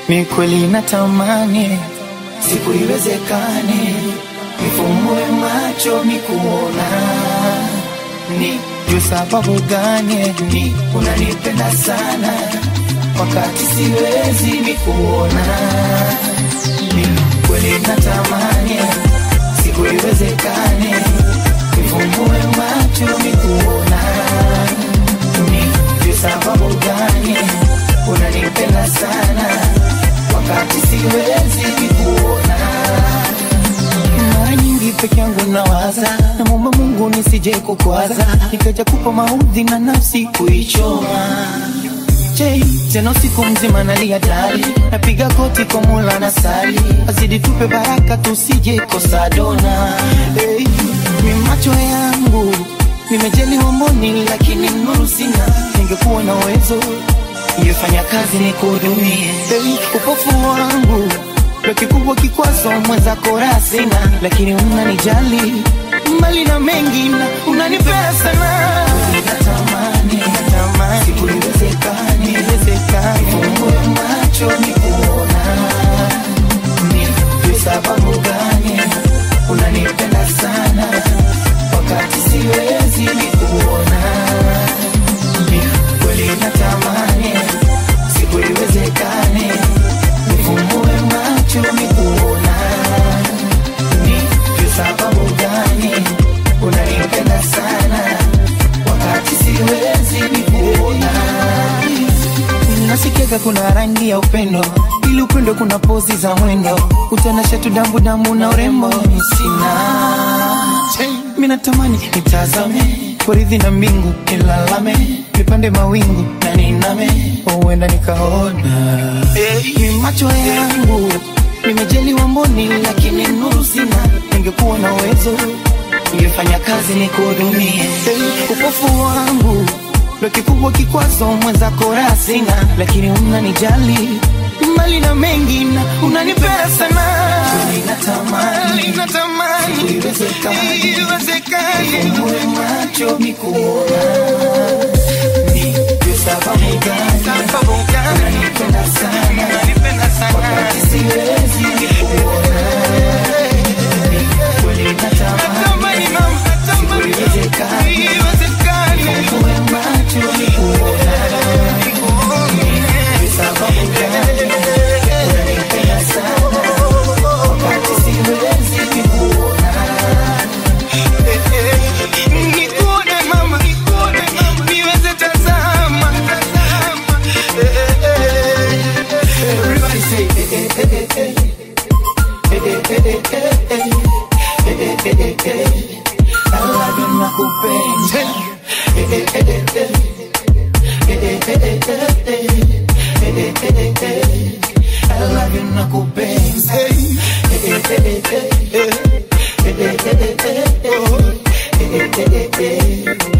mi kweli natamani siku iwezekane nifumbue macho nikuona ni juu sababu gani ni unanipenda sana wakati siwezi nikuona ni kweli natamani siku iwezekane nifumbue macho nikuona ni juu sababu gani unanipenda sana wakati siwezi nikuona mara nyingi peke yangu nawaza namwomba mungu nisije kukwaza nikaja kupa maudhi na nafsi kuichoma Jay, tena usiku mzima nalia dari napiga koti kwa mula na sali azidi tupe baraka tusije kosa dona hey, mi macho yangu nimejaliwa mboni lakini nuru sina ningekuwa na uwezo ningefanya kazi ni kuhudumie hey, upofu wangu ndo kikubwa kikwazo mwenzako raha sina lakini unanijali mbali na mengi na unanipea sana natamani natamani siku iwezekani iwezekani fungue macho ni kuona ni kwa sababu gani unanipenda sana wakati siwezi ni kuona ni kweli natamani siku iwezekane nifumbue macho ni kuona ni kwa sababu gani unanipenda sana wakati siwezi ni kuona nasikiaga kuna rangi ya upendo ili upendo kuna pozi za mwendo utanasha tu dambu dambu na urembo sina mi natamani nitazame poridhi na mbingu nilalame nipande mawingu na niname huenda nikaona ni macho yangu nimejaliwa mboni lakini nuru sina ningekuwa na uwezo ningefanya kazi ni kuhudumie upofu wangu ndo kikubwa kikwazo mwenzako raha sina lakini unanijali mbali na mengi na unanipea sana natamani natamani iwezekani ifungue macho nikuona ni kwa sababu gani sababu gani unanipenda sana unanipenda sana wakati siwezi nikuona ni kweli natamani mama natamani iwezekani iwezekani ifungue macho nikuona ni kwa sababu gani unanipenda sana wakati siwezi nikuona nikuone mama nikuone mama niweze tazama tazama everybody say eh, eh, eh, eh, eh. Eh, eh, eh, eh, eh, eh. Eh, eh, eh, eh. I love you nakupenda Eh, eh, eh, eh, eh. Eh, eh, eh, eh, eh, eh. Eh, eh, eh, eh, eh. I love you nakupenda Eh, eh, eh, eh, eh, eh. Eh, eh, eh, eh, eh, eh. Eh, eh, eh, eh, eh.